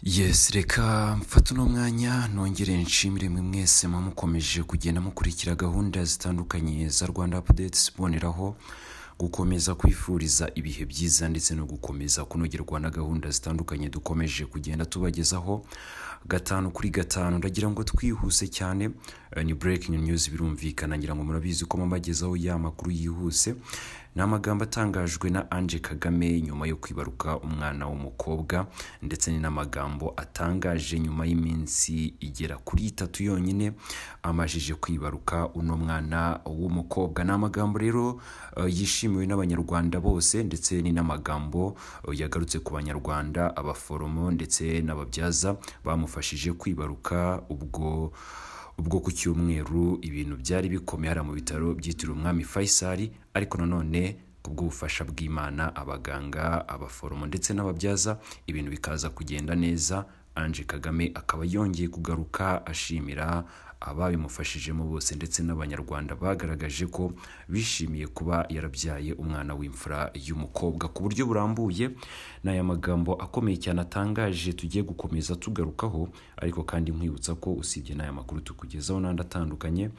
yesi reka mfate uno mwanya nongere nshimire mwe mwese muba mukomeje kugenda mukurikira gahunda zitandukanye za rwanda apudeti iboneraho gukomeza kwifuriza ibihe byiza ndetse no gukomeza kunogerwa na gahunda zitandukanye dukomeje kugenda tubagezaho gatanu kuri gatanu ndagira ngo twihuse cyane eh, ni burekingi niyuzi birumvikana ngira ngo murabizi ko mubagezaho ya makuru yihuse ni amagambo atangajwe na Ange Kagame nyuma yo kwibaruka umwana w'umukobwa ndetse ni n'amagambo atangaje nyuma y'iminsi igera kuri itatu yonyine amajije kwibaruka uno mwana w'umukobwa ni amagambo rero eh, yishimiwe n'abanyarwanda bose ndetse ni n'amagambo eh, yagarutse ku banyarwanda abaforomo ndetse n'ababyaza bamufashije kwibaruka ubwo ubwo ku cyumweru ibintu byari bikomeye hariya mu bitaro byitiriwe umwami Faisal ariko nanone kubw'ubufasha bw'imana abaganga abaforomo ndetse n'ababyaza ibintu bikaza kugenda neza Ange Kagame akaba yongeye kugaruka ashimira ababimufashijemo bose ndetse n'abanyarwanda bagaragaje ko bishimiye kuba yarabyaye umwana w'imfura y'umukobwa ku buryo burambuye ni aya magambo akomeye cyane atangaje tugiye gukomeza tugarukaho ariko kandi nkwibutsa ko usibye n'aya makuru tukugezaho n'andi atandukanye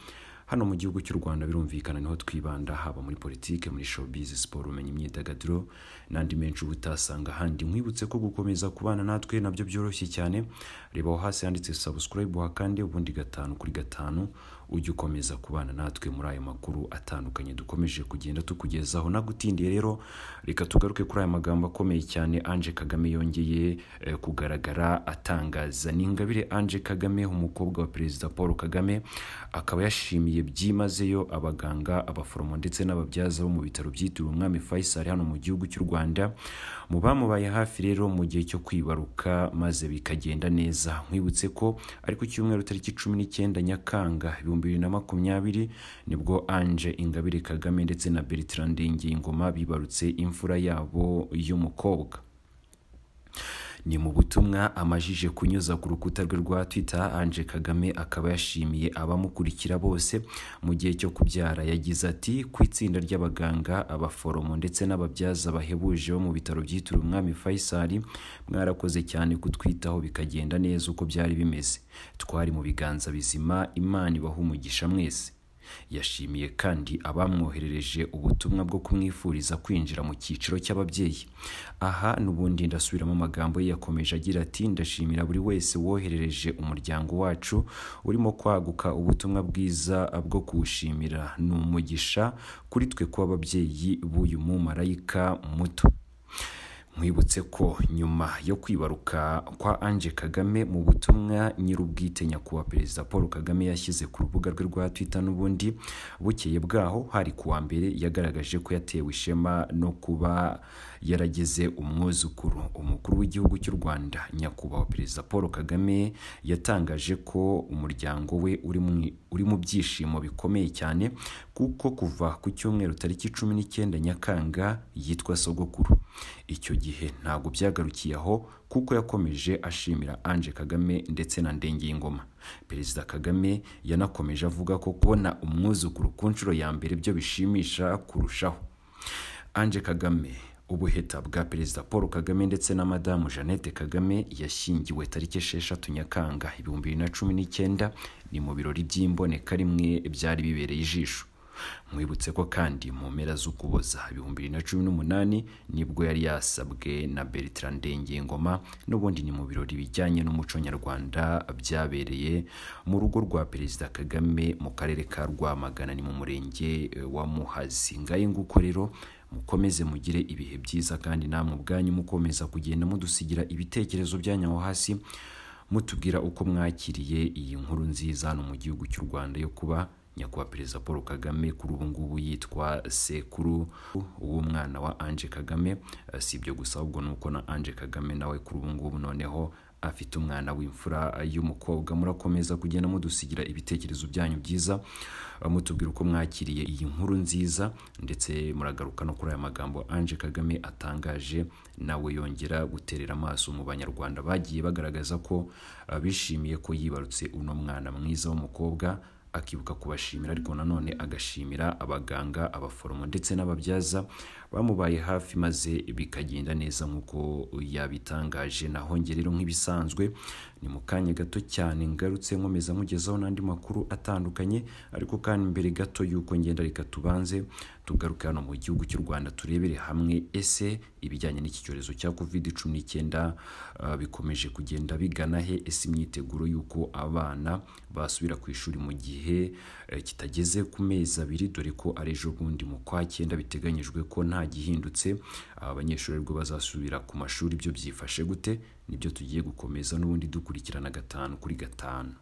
hano mu gihugu cy'u Rwanda birumvikana niho twibanda haba muri politike muri showbiz siporo ubumenyi imyidagaduro n'andi menshi uba utasanga ahandi nkwibutse ko gukomeza kubana natwe nabyo byoroshye cyane reba aho hasi handitse subscribe hakande ubundi gatanu kuri gatanu ujye ukomeza kubana natwe muri ayo makuru atandukanye dukomeje kugenda tukugezaho nagutindiye rero reka tugaruke kuri aya magambo akomeye cyane Ange Kagame yongeye eh, kugaragara atangaza ni Ingabire Ange Kagame umukobwa wa perezida Paul Kagame akaba yashimiye byimazeyo abaganga abaforomo ndetse n'ababyaza bo mu bitaro byitiriwe umwami Faisal hano mu gihugu cy'u Rwanda mu bamubaye hafi rero mu gihe cyo kwibaruka maze bikagenda neza nkwibutse ko ariko cyumweru tariki cumi n'icyenda Nyakanga ibihumbi bibiri na makumyabiri nibwo Ange Ingabire Kagame ndetse na Bertrand Ngiyingoma bibarutse imfura yabo y'umukobwa ni mu butumwa amajije kunyuza ku rukuta rwe rwa Twitter Ange Kagame akaba yashimiye abamukurikira bose mu gihe cyo kubyara yagize ati ku itsinda ry'abaganga abaforomo ndetse n'ababyaza bahebuje bo mu bitaro byitiriwe umwami Faisal mwarakoze cyane kutwitaho bikagenda neza uko byari bimeze twari mu biganza bizima Imana ibaha umugisha mwese yashimiye kandi abamwoherereje ubutumwa bwo kumwifuriza kwinjira mu cyiciro cy'ababyeyi aha n'ubundi ndasubiramo amagambo ye yakomeje agira ati ndashimira buri wese woherereje umuryango wacu urimo kwaguka ubutumwa bwiza bwo kuwushimira ni umugisha kuri twe kuba ababyeyi b'uyu mumarayika muto nkwibutse ko nyuma yo kwibaruka kwa Ange Kagame mu butumwa nyir'ubwite nyakubahwa perezida Paul Kagame yashyize ku rubuga rwe rwa Twitter n'ubundi bukeye bwaho hari kuwa mbere yagaragaje ko yatewe ishema no kuba yarageze umwuzukuru umukuru w'igihugu cy'u Rwanda nyakubahwa perezida Paul Kagame yatangaje ko umuryango we uri mu uri mu byishimo bikomeye cyane kuko kuva ku cyumweru tariki cumi n'icyenda Nyakanga yitwa sogokuru icyo gihe ntabwo byagarukiye aho kuko yakomeje ashimira Ange Kagame ndetse na Ndengiyingoma Perezida Kagame yanakomeje avuga ko kubona umwuzukuru ku nshuro ya mbere byo bishimisha kurushaho Ange Kagame ubuheta bwa perezida paul kagame ndetse na madamu jeannette kagame yashyingiwe tariki esheshatu nyakanga ibihumbi bibiri na cumi n'icyenda ni mu birori by'imboneka rimwe byari bibereye ijisho mwibutse ko kandi mu mpera z'ukuboza ibihumbi bibiri na cumi n'umunani nibwo yari yasabwe na bertrand ndengengoma n'ubundi ni mu birori bijyanye n'umuco nyarwanda byabereye mu rugo rwa perezida kagame mu karere ka rwamagana ni mu murenge wa muhazi ngahe nguko rero mukomeze mugire ibihe byiza kandi namwe ubwanyu mukomeza kugenda mudusigira ibitekerezo byanyu aho hasi mutubwira uko mwakiriye iyi nkuru nziza hano mu gihugu cy'u Rwanda yo kuba nyakubahwa perezida paul kagame kuri ubu ngubu yitwa sekuru w'umwana wa Ange Kagame Eh, si ibyo gusa ahubwo ni uko na Ange Kagame nawe kuri ubu ngubu noneho afite umwana w'imfura y'umukobwa murakomeza kugenda mudusigira ibitekerezo byanyu byiza eh, mutubwira uko mwakiriye iyi nkuru nziza ndetse muragaruka no kuri aya magambo Ange Kagame atangaje nawe yongera guterera amaso mu banyarwanda bagiye bagaragaza ko eh, bishimiye ko yibarutse uno mwana mwiza w'umukobwa akibuka kubashimira ariko nanone agashimira abaganga abaforomo ndetse n'ababyaza bamubaye hafi maze bikagenda neza nk'uko yabitangaje naho njye rero nk'ibisanzwe ni mu kanya gato cyane ngarutse nkomeza mugezaho n'andi makuru atandukanye ariko kandi mbere gato y'uko ngenda reka tubanze tugaruke hano mu gihugu cy'u Rwanda turebere hamwe ese ibijyanye n'iki cyorezo cya covid cumi n'icyenda uh, bikomeje kugenda bigana he ese imyiteguro y'uko abana basubira ku ishuri mu gihe eh, kitageze ku mezi abiri dore ko ari ejo bundi mu kwa cyenda biteganyijwe ko nta gihindutse aba banyeshuri aribwo bazasubira ku mashuri ibyo byifashe gute nibyo tugiye gukomeza n'ubundi dukurikirana gatanu kuri gatanu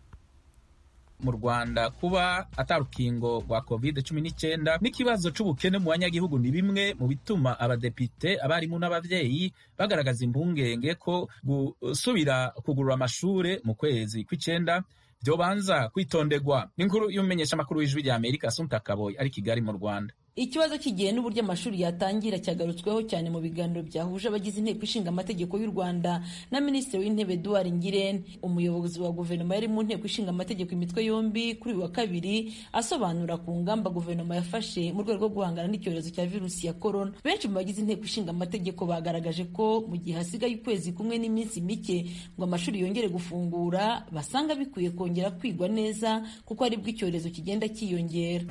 mu rwanda kuba atarukingo rwa covid cumi n'icyenda n'ikibazo cy'ubukene mu banyagihugu ni bimwe mu bituma abadepite abarimu n'ababyeyi bagaragaza impungenge ko gusubira kugurura amashuri mu kwezi kw'icyenda byobanza kwitonderwa n'inkuru y'umumenyeshamakuru w'ijwi rya amerika sunta kaboyi ari kigali mu rwanda ikibazo cy'igihe n'uburyo amashuri yatangira cyagarutsweho cyane mu biganiro byahuje abagize inteko ishinga amategeko y'u rwanda na minisitiri w'intebe eduard ngirente umuyobozi wa guverinoma yari mu nteko ishinga amategeko imitwe yombi kuri uyu wa kabiri asobanura ku ngamba guverinoma yafashe mu rwego rwo guhangana n'icyorezo cya virusi ya korona benshi mu bagize inteko ishinga amategeko bagaragaje ko mu gihe hasigaye ukwezi kumwe n'iminsi mike ngo amashuri yongere gufungura basanga bikwiye kongera kwigwa neza kuko aribwo icyorezo kigenda cyiyongera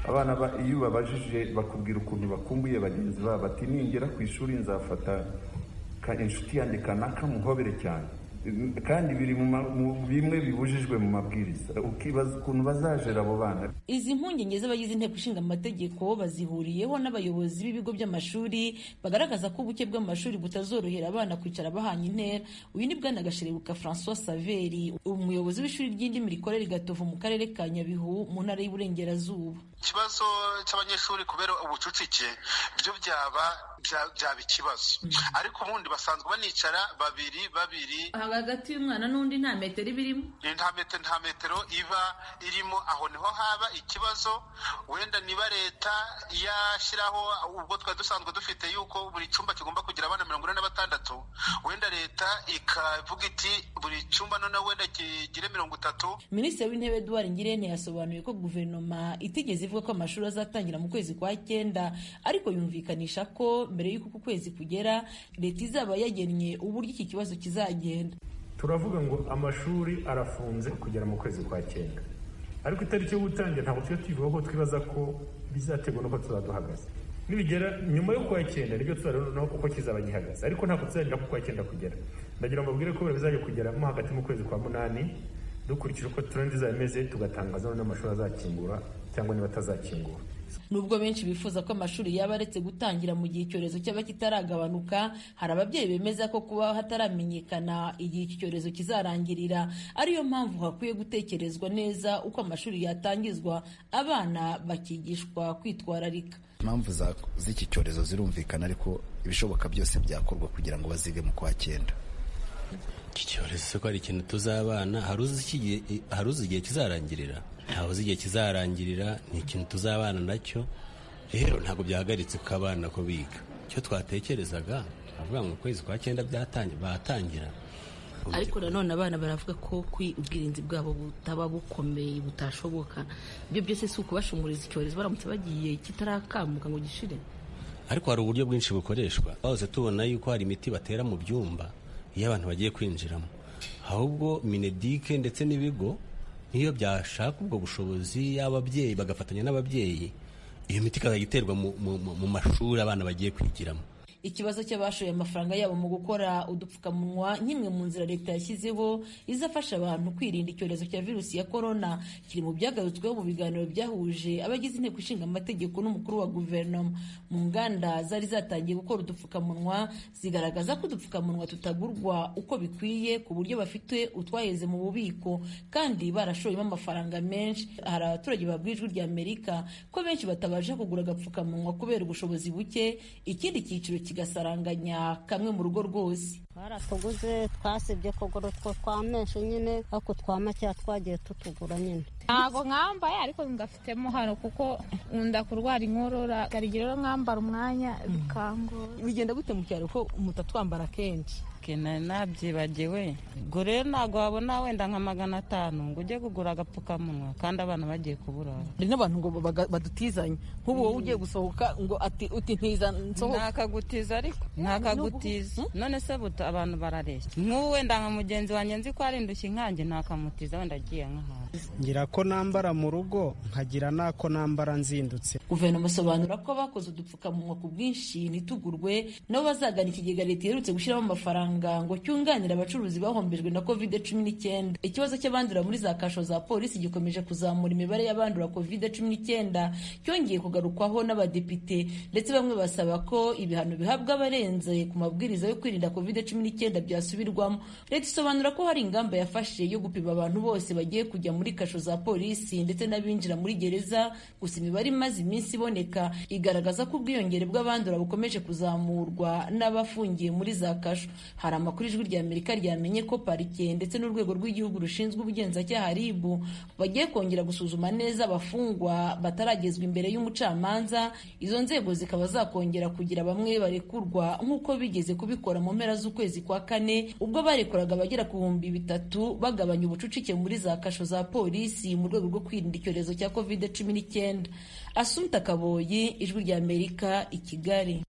abana iyo ubabajije bakubwira ukuntu bakumbuye bagenzi babo bati ningera ku ishuri nzafata inshuti yanjye kanaka muhobere cyane kandi biri mu bimwe bibujijwe mu mabwiriza ukibaza ukuntu bazajera abo bana izi mpungenge z'abagize inteko ishinga amategeko bazihuriyeho n'abayobozi b'ibigo by'amashuri bagaragaza ko ubuke bw'amashuri butazorohera abana kwicara bahanye intera uyu ni bwana gasherebuka francois saveri umuyobozi w'ishuri ry'indimi rikorera igatovu mu karere ka nyabihu mu ntara y'uburengerazuba ikibazo cy'abanyeshuri kubera ubucucike byo byaba byaba ikibazo ariko ubundi basanzwe banicara babiri babiri hagati y'umwana n'undi nta metero iba irimo nta metero nta metero iba irimo aho niho haba ikibazo wenda niba leta yashyiraho ubwo twari dusanzwe dufite yuko buri cyumba kigomba kugira abana mirongo ine na batandatu wenda leta ikavuga iti buri cyumba noneho wenda kigire mirongo itatu minisitiri w'intebe eduard ngirente yasobanuye ko guverinoma itigeze ivuga ko amashuri azatangira mu kwezi kwa cyenda ariko yumvikanisha ko mbere y'uko uku kwezi kugera leta izaba yagennye uburyo iki kibazo kizagenda turavuga ngo amashuri arafunze kugera mu kwezi kwa cyenda ariko itariki yo gutangira ntabwo tujya tuyivuga ko twibaza ko bizaterwa nuko tuzaba duhagaze nibigera nyuma yo kwa cyenda nibyo tuzabona uko kizaba gihagaze ariko ntabwo tuzagira ku kwa cyenda kugera ndagira ngo mbabwire ko bizajya kugera mo hagati mu kwezi kwa munani dukurikije uko turendi izaba imeze tugatangaza n'amashuri azakingura cyangwa niba atazakingura nubwo benshi bifuza ko amashuri yaba aretse gutangira mu gihe icyorezo cyaba kitaragabanuka hari ababyeyi bemeza ko kuba hataramenyekana igihe iki cyorezo kizarangirira ariyo mpamvu hakwiye gutekerezwa neza uko amashuri yatangizwa abana bakigishwa kwitwararika impamvu z'iki cyorezo zirumvikana ariko ibishoboka byose byakorwa kugira ngo bazige mu kwa cyenda iki cyorezo ko ari ikintu tuzabana hari uzi igihe kizarangirira ntawe uzi igihe kizarangirira ni ikintu tuzabana nacyo rero ntabwo byahagaritse ko abana ko biga icyo twatekerezaga turavuga ngo ukwezi kwa cyenda batangira ariko nanone abana baravuga ko ubwirinzi bwabo butaba bukomeye butashoboka ibyo byose si ukubashunguriza icyorezo baramutse bagiye kitarakamuka ngo gishire ariko hari uburyo bwinshi bukoreshwa twahose tubona yuko hari imiti batera mu byumba iyo abantu bagiye kwinjiramo ahubwo minedike ndetse n'ibigo niyo byashaka ubwo bushobozi y'ababyeyi bagafatanya n'ababyeyi iyo miti ikazajya iterwa mu mashuri abana bagiye kwigiramo ikibazo cy'abashoye amafaranga yabo mu gukora udupfukamunwa nk'imwe mu nzira leta yashyizeho izafasha abantu kwirinda icyorezo cya virusi ya korona kiri mu byagarutsweho mu biganiro byahuje abagize inteko ishinga amategeko n'umukuru wa guverinoma mu nganda zari zatangiye gukora udupfukamunwa zigaragaza ko udupfukamunwa tutagurwa uko bikwiye ku buryo bafite utwaheze mu bubiko kandi barashoyemo amafaranga menshi hari abaturage babwiye ijwi rya amerika ko benshi batabasha kugura agapfukamunwa kubera ubushobozi buke ikindi cyiciro kigasaranganya kamwe mu rugo rwose baratuguze twasibye kugura utwo twa menshi nyine ariko twa makeya twagiye tutugura nyine ntabwo mwambaye ariko ngafitemo hano kuko nkunda kurwara inkorora rero mwambara umwanya bikangora bigenda gute mu cyaro ko mutatwambara kenshi masike nabyibagiwe ubwo rero ntabwo wabona wenda nka magana atanu ngo ujye kugura agapfukamunwa kandi abana bagiye kuburara hari n'abantu ngo baga- badutizanya nk'ubu wowe ugiye gusohoka ngo ati uti ntiza nsohoke ntakagutiza ariko ntakagutiza none se buta abantu barareshya nk'ubu wenda nka mugenzi wanjye nzi ko arindushya inkange ntakamutiza wenda agiye nk'ahantu ngira ko nambara mu rugo nkagira n'ako nambara nzindutse guverinoma isobanura ko abakoze udupfukamunwa ku bwinshi ntitugurwe nabo bazagana ikigega leta iherutse gushyiramo amafaranga ngo cyunganire abacuruzi bahombejwe na covid cumi n'icyenda ikibazo cy'abandura muri za kasho za polisi gikomeje kuzamura imibare y'abandura covid cumi n'icyenda cyongeye kugarukwaho n'abadepite ndetse bamwe basaba ko ibihano bihabwa abarenze ku mabwiriza yo kwirinda covid cumi n'icyenda byasubirwamo leta isobanura ko hari ingamba yafashe yo gupima abantu bose bagiye kujya muri kasho za polisi ndetse n'abinjira muri gereza gusa imibare imaze iminsi iboneka igaragaza ko ubwiyongere bw'abandura bukomeje kuzamurwa n'abafungiye muri za kasho hari amakuru ijwi rya amerika ryamenye ko parike ndetse n'urwego rw'igihugu rushinzwe ubugenzacyaha rib bagiye kongera gusuzuma neza abafungwa bataragezwa imbere y'umucamanza izo nzego zikaba zakongera kugira bamwe barekurwa nk'uko bigeze kubikora mu mpera z'ukwezi kwa kane ubwo barekuraga abagera ku bihumbi bitatu bagabanya ubucucike muri za kasho za polisi mu rwego rwo kwirinda icyorezo cya covid cumi n'icyenda asunta kaboyi ijwi rya amerika i kigali